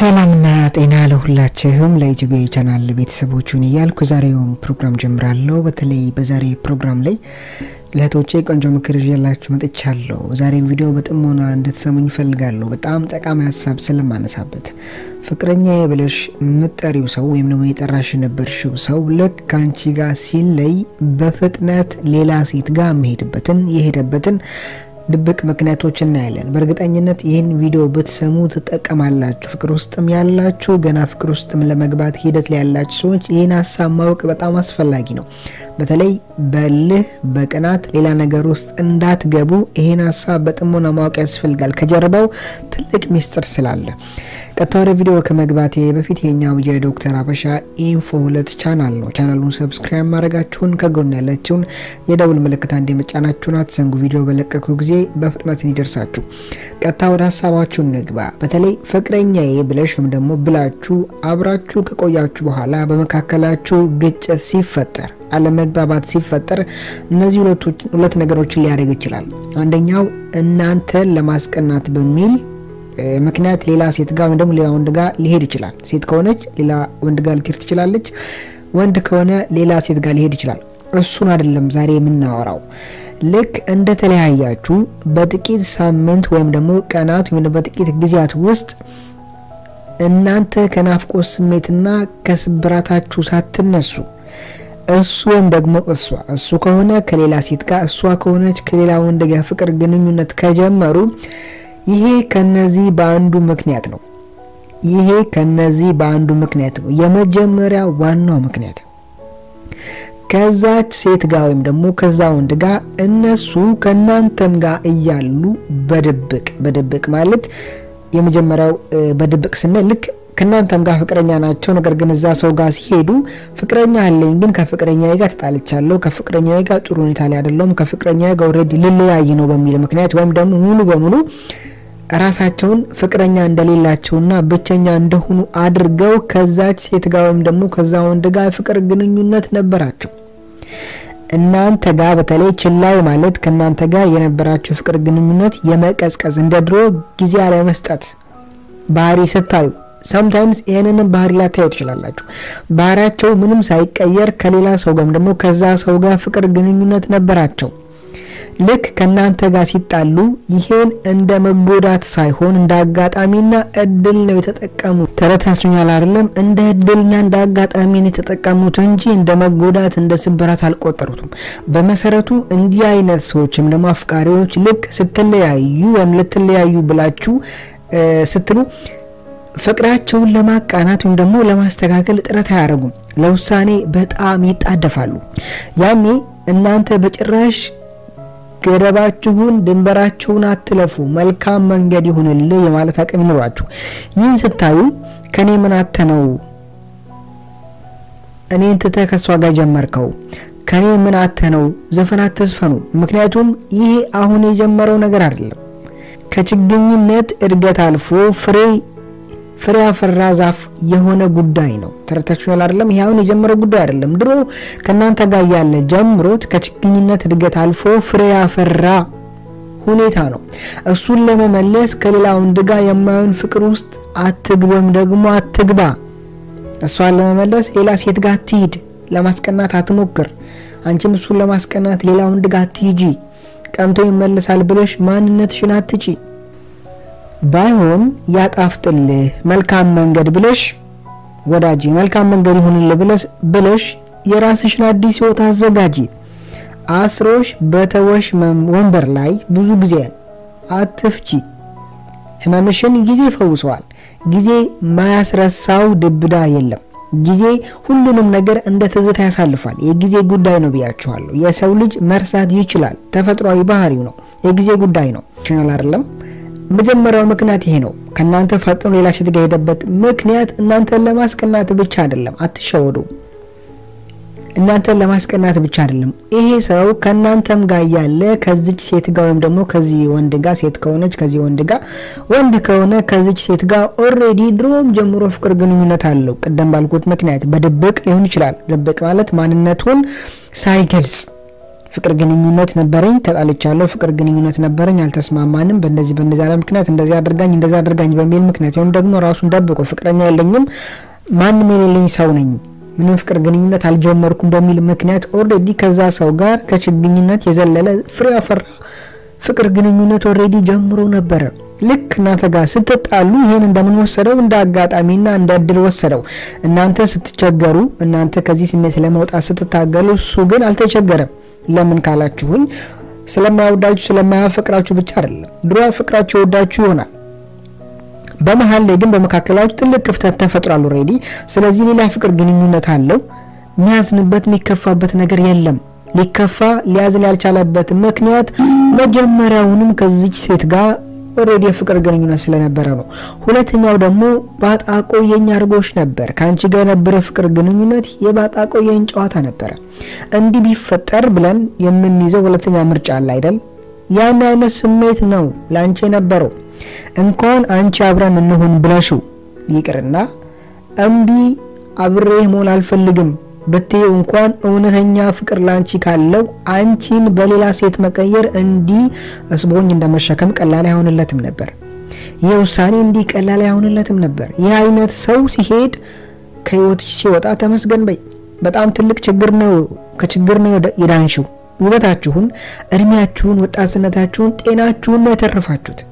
ሰላምና ጤና ለሁላችሁም ለኢትዮጵያ ቻናል ቤተሰቦቹን እያልኩ ዛሬውን ፕሮግራም ጀምራለሁ። በተለይ በዛሬ ፕሮግራም ላይ ለእህቶቼ ቆንጆ ምክር ይዤላችሁ መጥቻለሁ። ዛሬን ቪዲዮ በጥሞና እንድትሰሙኝ እፈልጋለሁ። በጣም ጠቃሚ ሀሳብ ስለማነሳበት ፍቅረኛ ብለሽ የምትጠሪው ሰው ወይም ደግሞ የጠራሽ የነበርሽው ሰው ልክ ከአንቺ ጋር ሲለይ በፍጥነት ሌላ ሴት ጋር የሚሄድበትን የሄደበትን ድብቅ ምክንያቶች እናያለን። በእርግጠኝነት ይህን ቪዲዮ ብትሰሙ ትጠቀማላችሁ። ፍቅር ውስጥም ያላችሁ ገና ፍቅር ውስጥም ለመግባት ሂደት ላይ ያላችሁ ሰዎች ይህን ሀሳብ ማወቅ በጣም አስፈላጊ ነው። በተለይ በልህ በቅናት ሌላ ነገር ውስጥ እንዳትገቡ ይህን ሀሳብ በጥሞና ማወቅ ያስፈልጋል። ከጀርባው ትልቅ ሚስጥር ስላለ ቀጥታ ወደ ቪዲዮ ከመግባቴ በፊት የኛው የዶክተር አበሻ ኢንፎ ሁለት ቻናል ነው። ቻናሉን ሰብስክራይብ ማድረጋችሁን ከጎን ያለችውን የደውል ምልክት አንድ የመጫናችሁን አትዘንጉ። ቪዲዮ በለቀኩ ጊዜ በፍጥነት እንዲደርሳችሁ። ቀጥታ ወደ ሀሳባችሁ ንግባ። በተለይ ፍቅረኛዬ ብለሽ ወይም ደግሞ ብላችሁ አብራችሁ ከቆያችሁ በኋላ በመካከላችሁ ግጭት ሲፈጠር አለመግባባት ሲፈጠር እነዚህ ሁለት ነገሮችን ሊያደርግ ይችላል። አንደኛው እናንተን ለማስቀናት በሚል ምክንያት ሌላ ሴት ጋር ወይም ደግሞ ሌላ ወንድ ጋር ሊሄድ ይችላል። ሴት ከሆነች ሌላ ወንድ ጋር ልትሄድ ትችላለች። ወንድ ከሆነ ሌላ ሴት ጋር ሊሄድ ይችላል። እሱን አይደለም ዛሬ የምናወራው። ልክ እንደተለያያችሁ በጥቂት ሳምንት ወይም ደግሞ ቀናት ወይም በጥቂት ጊዜያት ውስጥ እናንተ ከናፍቆት ስሜትና ከስብራታችሁ ሳትነሱ እሱ ወይም ደግሞ እሷ እሱ ከሆነ ከሌላ ሴት ጋር እሷ ከሆነች ከሌላ ወንድ ጋር ፍቅር ግንኙነት ከጀመሩ ይሄ ከነዚህ በአንዱ ምክንያት ነው። ይሄ ከነዚህ በአንዱ ምክንያት ነው። የመጀመሪያ ዋናው ምክንያት ከዛች ሴት ጋር ወይም ደግሞ ከዛ ወንድ ጋር እነሱ ከናንተም ጋር እያሉ በድብቅ በድብቅ ማለት የመጀመሪያው በድብቅ ስንል ልክ ከእናንተም ጋር ፍቅረኛ ናቸው። ነገር ግን እዛ ሰው ጋር ሲሄዱ ፍቅረኛ አለኝ ግን ከፍቅረኛ ጋር ተጣልቻለሁ፣ ከፍቅረኛ ጋር ጥሩ ሁኔታ ላይ አይደለሁም፣ ከፍቅረኛ ጋር ኦልሬዲ ልለያይ ነው በሚል ምክንያት ወይም ደግሞ ሙሉ በሙሉ ራሳቸውን ፍቅረኛ እንደሌላቸውና ብቸኛ እንደሆኑ አድርገው ከዛች ሴት ጋር ወይም ደግሞ ከዛ ወንድ ጋር ፍቅር ግንኙነት ነበራቸው። እናንተ ጋር በተለይ ችላይ ማለት ከእናንተ ጋር የነበራቸው ፍቅር ግንኙነት የመቀዝቀዝ እንደ ድሮ ጊዜ አለመስጠት ባህሪ ስታዩ ሰምታይምስ ይህንንም ባህሪ ላታዩ ትችላላችሁ። ባህሪያቸው ምንም ሳይቀየር ከሌላ ሰው ጋር ደግሞ ከዛ ሰው ጋር ፍቅር ግንኙነት ነበራቸው። ልክ ከእናንተ ጋር ሲጣሉ ይሄን እንደ መጎዳት ሳይሆን እንደ አጋጣሚና እድል ነው የተጠቀሙት። ተረታችኛል አይደለም? እንደ እድልና እንደ አጋጣሚ ነው የተጠቀሙት እንጂ እንደ መጎዳት እንደ ስብራት አልቆጠሩትም። በመሰረቱ እንዲህ አይነት ሰዎችም ደግሞ አፍቃሪዎች ልክ ስትለያዩ ወይም ልትለያዩ ብላችሁ ስትሉ ፍቅራቸውን ለማቃናት ወይም ደግሞ ለማስተካከል ጥረት አያደርጉም። ለውሳኔ በጣም ይጣደፋሉ። ያኔ እናንተ በጭራሽ ገደባችሁን ድንበራችሁን አትለፉ፣ መልካም መንገድ ይሁንልህ የማለት አቅም ይኖራችሁ። ይህን ስታዩ ከኔ ምን አተ ነው እኔን ትተህ ከእሷ ጋር ጀመርከው? ከኔ ምን አተ ነው ዘፈን አትዝፈኑ። ምክንያቱም ይሄ አሁን የጀመረው ነገር አይደለም። ከችግኝነት እድገት አልፎ ፍሬ ፍሬ ያፈራ ዛፍ የሆነ ጉዳይ ነው። ተረታችኋል አይደለም? ይሄ አሁን የጀመረው ጉዳይ አይደለም። ድሮ ከእናንተ ጋር ያለ ጀምሮት ከችግኝነት እድገት አልፎ ፍሬ ያፈራ ሁኔታ ነው። እሱን ለመመለስ ከሌላ ወንድ ጋር የማይሆን ፍቅር ውስጥ አትግባ ወይም ደግሞ አትግባ። እሷን ለመመለስ ሌላ ሴት ጋር አትሂድ። ለማስቀናት አትሞክር። አንቺም እሱን ለማስቀናት ሌላ ወንድ ጋር አትሂጂ። ቀንቶ ይመልሳል ብለሽ ማንነትሽን አትጪ። ባይሆን ያጣፍጥልህ መልካም መንገድ ብለሽ ወዳጂ መልካም መንገድ ይሁንልህ ብለሽ ብለሽ የራስሽን አዲስ ህይወት አዘጋጂ። አስሮሽ በተወሽ ወንበር ላይ ብዙ ጊዜ አትፍቺ። ህመምሽን ጊዜ ፈውሰዋል። ጊዜ ማያስረሳው ድብዳ የለም። ጊዜ ሁሉንም ነገር እንደ ትዝታ ያሳልፋል። የጊዜ ጉዳይ ነው ብያችኋለሁ። የሰው ልጅ መርሳት ይችላል። ተፈጥሯዊ ባህሪው ነው። የጊዜ ጉዳይ ነው። ችናል አይደለም? መጀመሪያው ምክንያት ይሄ ነው። ከእናንተ ፈጥኖ ሌላ ሴት ጋር ሄደበት ምክንያት እናንተን ለማስቀናት ብቻ አይደለም። አትሸወዱ። እናንተን ለማስቀናት ብቻ አይደለም። ይሄ ሰው ከእናንተም ጋር ያለ ከዚች ሴት ጋር ወይም ደግሞ ከዚህ ወንድ ጋር ሴት ከሆነች ከዚህ ወንድ ጋር ወንድ ከሆነ ከዚች ሴት ጋር ኦልሬዲ ድሮም ጀምሮ ፍቅር ግንኙነት አለው። ቅደም ባልኩት ምክንያት በድብቅ ሊሆን ይችላል። ድብቅ ማለት ማንነቱን ሳይገልጽ ፍቅር ግንኙነት ነበረኝ፣ ተጣልቻለሁ። ፍቅር ግንኙነት ነበረኝ፣ አልተስማማንም። በእንደዚህ በእንደዚህ ያለ ምክንያት እንደዚህ አድርጋኝ እንደዚህ አድርጋኝ በሚል ምክንያት ወይም ደግሞ ራሱን ደብቆ ፍቅረኛ የለኝም ማንም የሌለኝ ሰው ነኝ ምንም ፍቅር ግንኙነት አልጀመርኩም በሚል ምክንያት ኦልሬዲ ከዛ ሰው ጋር ከችግኝነት የዘለለ ፍሬ ያፈራ ፍቅር ግንኙነት ኦልሬዲ ጀምሮ ነበረ። ልክ እናንተ ጋር ስትጣሉ ይህን እንደምን ወሰደው? እንደ አጋጣሚና እንደ እድል ወሰደው። እናንተ ስትቸገሩ፣ እናንተ ከዚህ ስሜት ለመውጣት ስትታገሉ፣ እሱ ግን አልተቸገረም። ለምን ካላችሁኝ ስለማይወዳችሁ ስለማያፈቅራችሁ ብቻ አይደለም። ድሮ ያፈቅራችሁ ይወዳችሁ ይሆናል በመሀል ላይ ግን በመካከላችሁ ትልቅ ክፍተት ተፈጥሯል ኦልሬዲ። ስለዚህ ሌላ ፍቅር ግንኙነት አለው። የሚያዝንበት የሚከፋበት ነገር የለም። ሊከፋ ሊያዝን ያልቻለበት ምክንያት መጀመሪያውንም ከዚች ሴት ጋር ኦልሬዲ የፍቅር ግንኙነት ስለነበረ ነው። ሁለተኛው ደግሞ ባጣቆ የኛ አድርጎች ነበር። ከአንቺ ጋር የነበረ ፍቅር ግንኙነት የባጣቆ የኝ ጨዋታ ነበረ። እንዲህ ቢፈጠር ብለን የምንይዘው ሁለተኛ ምርጫ አለ አይደል? ያን አይነት ስሜት ነው ለአንቺ የነበረው እንኳን አንቺ አብረን እንሁን ብለሽው ይቅርና እምቢ አብሬህ መሆን አልፈልግም ብትይው እንኳን እውነተኛ ፍቅር ላንቺ ካለው አንቺን በሌላ ሴት መቀየር እንዲህ እስቦኝ እንደመሸከም ቀላል አይሆንለትም ነበር። ይህ ውሳኔ እንዲህ ቀላል አይሆንለትም ነበር። ይህ አይነት ሰው ሲሄድ ከህይወትሽ ሲወጣ ተመስገን በይ። በጣም ትልቅ ችግር ነው። ከችግር ነው የዳንሽው። ውበታችሁን፣ እድሜያችሁን፣ ወጣትነታችሁን፣ ጤናችሁን ነው የተረፋችሁት።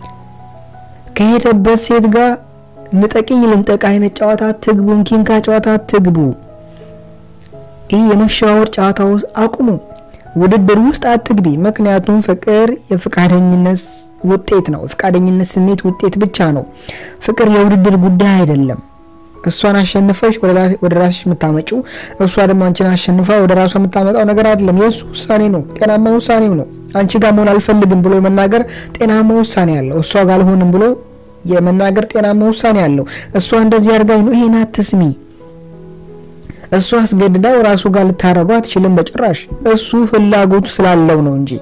ከሄደበት ሴት ጋር ንጠቂኝ ልንጠቅ አይነት ጨዋታ አትግቡ። ኪንካ ጨዋታ አትግቡ። ይህ የመሸዋወር ጨዋታ ውስጥ አቁሙ። ውድድር ውስጥ አትግቢ። ምክንያቱም ፍቅር የፍቃደኝነት ውጤት ነው። የፍቃደኝነት ስሜት ውጤት ብቻ ነው። ፍቅር የውድድር ጉዳይ አይደለም። እሷን አሸንፈሽ ወደ ራስሽ የምታመጪው እሷ ደግሞ አንቺን አሸንፋ ወደ ራሷ የምታመጣው ነገር አይደለም። የእሱ ውሳኔ ነው። ጤናማ ውሳኔው ነው። አንቺ ጋር መሆን አልፈልግም ብሎ የመናገር ጤናማ ውሳኔ አለው። እሷ ጋር አልሆንም ብሎ የመናገር ጤናማ ውሳኔ አለው። እሷ እንደዚህ አድርጋኝ ነው ይሄን አትስሚ። እሱ አስገድዳው ራሱ ጋር ልታረገው አትችልም በጭራሽ። እሱ ፍላጎቱ ስላለው ነው እንጂ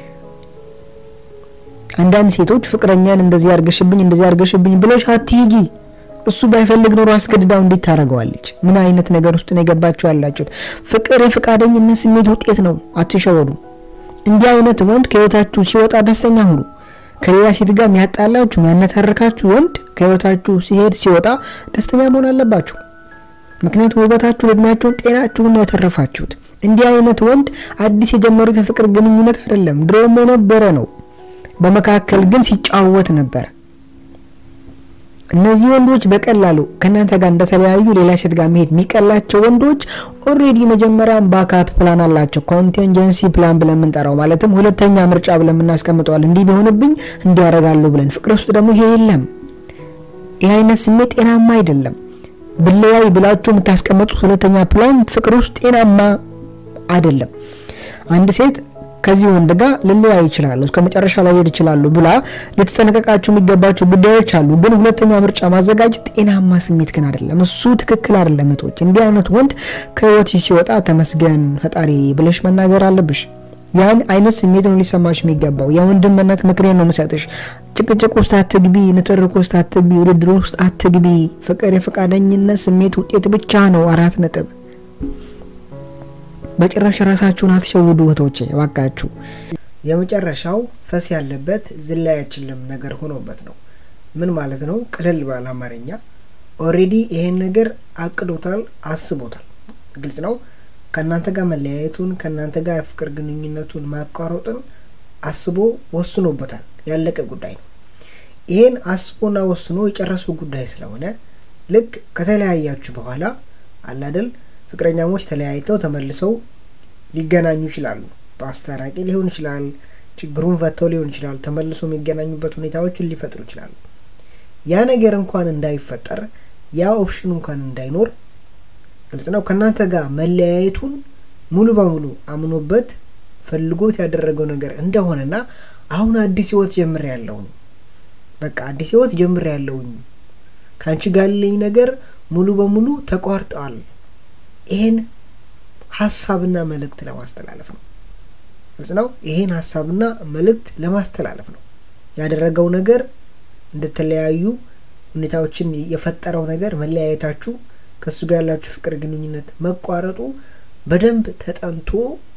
አንዳንድ ሴቶች ፍቅረኛን እንደዚህ አርገሽብኝ እንደዚህ አርገሽብኝ ብለሽ አትሂጂ እሱ ባይፈልግ ኖሮ አስገድዳው እንዴት ታደርገዋለች? ምን አይነት ነገር ውስጥ ነው የገባችሁ ያላችሁት? ፍቅር የፈቃደኝነት ስሜት ውጤት ነው። አትሸወዱ። እንዲህ አይነት ወንድ ከህይወታችሁ ሲወጣ ደስተኛ ሁኑ። ከሌላ ሴት ጋር የሚያጣላችሁ የሚያነታርካችሁ ወንድ ከህይወታችሁ ሲሄድ ሲወጣ ደስተኛ መሆን አለባችሁ። ምክንያቱም ውበታችሁን፣ እድሜያችሁን፣ ጤናችሁን ነው ያተረፋችሁት። እንዲህ አይነት ወንድ አዲስ የጀመሩት የፍቅር ግንኙነት አይደለም፣ ድሮም የነበረ ነው። በመካከል ግን ሲጫወት ነበር። እነዚህ ወንዶች በቀላሉ ከእናንተ ጋር እንደተለያዩ ሌላ ሴት ጋር መሄድ የሚቀላቸው ወንዶች ኦልሬዲ መጀመሪያም ባካፕ ፕላን አላቸው። ኮንቲንጀንሲ ፕላን ብለን የምንጠራው ማለትም ሁለተኛ ምርጫ ብለን የምናስቀምጠዋል። እንዲህ ቢሆንብኝ እንዲያደርጋለሁ ብለን። ፍቅር ውስጥ ደግሞ ይሄ የለም። ይህ አይነት ስሜት ጤናማ አይደለም። ብለያይ ብላችሁ የምታስቀምጡት ሁለተኛ ፕላን ፍቅር ውስጥ ጤናማ አይደለም። አንድ ሴት ከዚህ ወንድ ጋር ልለያይ ይችላሉ፣ እስከ መጨረሻ ላይ ሄድ ይችላሉ ብላ ልትጠነቀቃቸው የሚገባቸው ጉዳዮች አሉ። ግን ሁለተኛ ምርጫ ማዘጋጀት ጤናማ ስሜት ግን አይደለም። እሱ ትክክል አይደለም። እህቶች፣ እንዲህ አይነት ወንድ ከህይወትሽ ሲወጣ ተመስገን ፈጣሪ ብለሽ መናገር አለብሽ። ያን አይነት ስሜት ነው ሊሰማሽ የሚገባው። የወንድምነት ምክሬን ነው የምሰጥሽ። ጭቅጭቅ ውስጥ አትግቢ፣ ንትርክ ውስጥ አትግቢ፣ ውድድር ውስጥ አትግቢ። ፍቅር የፈቃደኝነት ስሜት ውጤት ብቻ ነው። አራት ነጥብ። በጭራሽ ራሳችሁን አትሸውዱ እህቶቼ እባካችሁ። የመጨረሻው ፈስ ያለበት ዝላይ አይችልም ነገር ሆኖበት ነው። ምን ማለት ነው? ቅልል ባለ አማርኛ ኦሬዲ ይሄን ነገር አቅዶታል፣ አስቦታል። ግልጽ ነው። ከእናንተ ጋር መለያየቱን ከእናንተ ጋር የፍቅር ግንኙነቱን ማቋረጡን አስቦ ወስኖበታል። ያለቀ ጉዳይ ነው። ይሄን አስቦና ወስኖ የጨረሰው ጉዳይ ስለሆነ ልክ ከተለያያችሁ በኋላ አላደል ፍቅረኛሞች ተለያይተው ተመልሰው ሊገናኙ ይችላሉ። በአስታራቂ ሊሆን ይችላል፣ ችግሩን ፈተው ሊሆን ይችላል። ተመልሶ የሚገናኙበት ሁኔታዎችን ሊፈጥሩ ይችላሉ። ያ ነገር እንኳን እንዳይፈጠር ያ ኦፕሽን እንኳን እንዳይኖር ግልጽ ነው። ከእናንተ ጋር መለያየቱን ሙሉ በሙሉ አምኖበት ፈልጎት ያደረገው ነገር እንደሆነና አሁን አዲስ ህይወት ጀምር ያለውኝ በቃ አዲስ ህይወት ጀምር ያለውኝ ከአንቺ ጋር ያለኝ ነገር ሙሉ በሙሉ ተቋርጠዋል። ይሄን ሀሳብና መልእክት ለማስተላለፍ ነው። ግልጽ ነው። ይሄን ሀሳብና መልእክት ለማስተላለፍ ነው ያደረገው ነገር እንድትለያዩ ሁኔታዎችን የፈጠረው ነገር መለያየታችሁ ከእሱ ጋር ያላችሁ ፍቅር ግንኙነት መቋረጡ በደንብ ተጠንቶ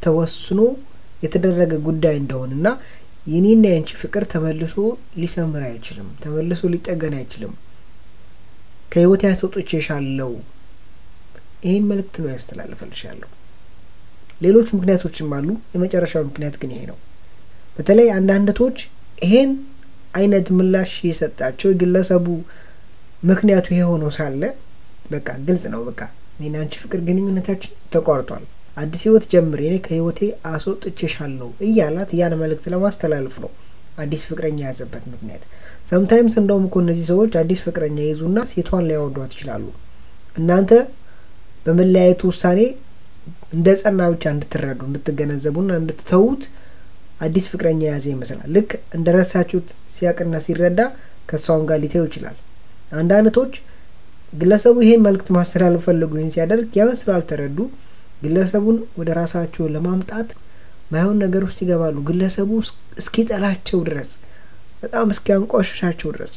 ተወስኖ የተደረገ ጉዳይ እንደሆነና የኔና የአንቺ ፍቅር ተመልሶ ሊሰምር አይችልም፣ ተመልሶ ሊጠገን አይችልም። ከህይወት ያስወጥቼሻለሁ። ይህን መልእክት ነው ያስተላልፈልሻለሁ። ሌሎች ምክንያቶችም አሉ። የመጨረሻው ምክንያት ግን ይሄ ነው። በተለይ አንዳንድቶች ይሄን አይነት ምላሽ የሰጣቸው የግለሰቡ ምክንያቱ ይሄ ሆኖ ሳለ በቃ ግልጽ ነው። በቃ እኔና አንቺ ፍቅር ግንኙነታችን ተቋርጧል፣ አዲስ ህይወት ጀምር፣ እኔ ከህይወቴ አስወጥቼሻለሁ እያላት ያን መልእክት ለማስተላለፍ ነው አዲስ ፍቅረኛ የያዘበት ምክንያት። ሰምታይምስ እንደውም እኮ እነዚህ ሰዎች አዲስ ፍቅረኛ ይዙና ሴቷን ሊያወዷት ይችላሉ። እናንተ በመለያየቱ ውሳኔ እንደ ጸና ብቻ እንድትረዱ እንድትገነዘቡና እንድትተዉት አዲስ ፍቅረኛ የያዘ ይመስላል። ልክ እንደ ረሳችሁት ሲያቅና ሲረዳ ከእሷም ጋር ሊተው ይችላል። አንዳንዶች ግለሰቡ ይሄን መልእክት ማስተላለፍ ፈልጉ ይህን ሲያደርግ ያን ስላልተረዱ ግለሰቡን ወደ ራሳቸው ለማምጣት ማይሆን ነገር ውስጥ ይገባሉ። ግለሰቡ እስኪጠላቸው ድረስ በጣም እስኪያንቋሽሻቸው ድረስ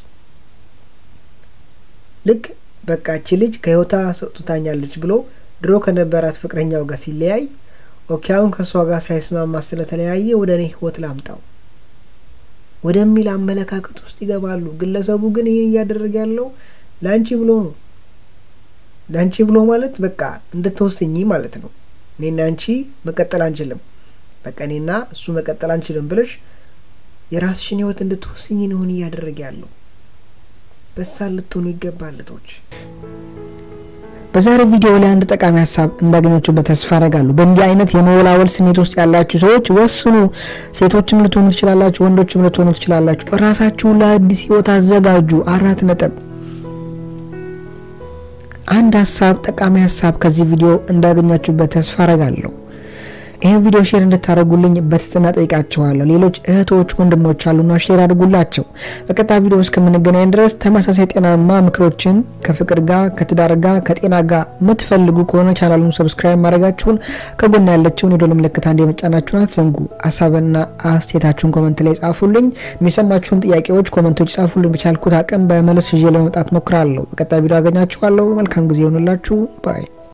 ልክ በቃ እቺ ልጅ ከህይወታ ሰጥታኛለች ብሎ ድሮ ከነበራት ፍቅረኛው ጋር ሲለያይ ኦኬ አሁን ከእሷ ጋር ሳይስማማ ስለተለያየ ወደ እኔ ህይወት ላምጣው ወደሚል አመለካከት ውስጥ ይገባሉ። ግለሰቡ ግን ይህን እያደረገ ያለው ለአንቺ ብሎ ነው። ለአንቺ ብሎ ማለት በቃ እንድትወስኝ ማለት ነው። እኔና አንቺ መቀጠል አንችልም፣ በቃ እኔና እሱ መቀጠል አንችልም ብለሽ የራስሽን ህይወት እንድትወስኝ ነውን እያደረገ ያለው። በሳል ልትሆኑ ይገባል እህቶች። በዛሬው ቪዲዮ ላይ አንድ ጠቃሚ ሀሳብ እንዳገኛችሁበት ተስፋ አደርጋለሁ። በእንዲህ አይነት የመወላወል ስሜት ውስጥ ያላችሁ ሰዎች ወስኑ። ሴቶችም ልትሆኑ ትችላላችሁ፣ ወንዶችም ልትሆኑ ትችላላችሁ። ራሳችሁን ለአዲስ ህይወት አዘጋጁ። አራት ነጥብ። አንድ ሀሳብ ጠቃሚ ሀሳብ ከዚህ ቪዲዮ እንዳገኛችሁበት ተስፋ አደርጋለሁ። ይህን ቪዲዮ ሼር እንድታደርጉልኝ በትህትና ጠይቃችኋለሁ። ሌሎች እህቶች ወንድሞች አሉና ሼር አድርጉላቸው። በቀጣይ ቪዲዮ እስከምንገናኝ ድረስ ተመሳሳይ ጤናማ ምክሮችን ከፍቅር ጋር ከትዳር ጋር ከጤና ጋር የምትፈልጉ ከሆነ ቻናሉን ሰብስክራይብ ማድረጋችሁን ከጎና ያለችውን የዶል ምልክት አንድ የመጫናችሁን አትዘንጉ። ሀሳብና አስተያየታችሁን ኮመንት ላይ ጻፉልኝ። የሚሰማችሁን ጥያቄዎች ኮመንቶች ጻፉልኝ። በቻልኩት አቅም በመለስ ይዤ ለመምጣት ሞክራለሁ። በቀጣይ ቪዲዮ አገኛችኋለሁ። መልካም ጊዜ ይሆንላችሁ ባይ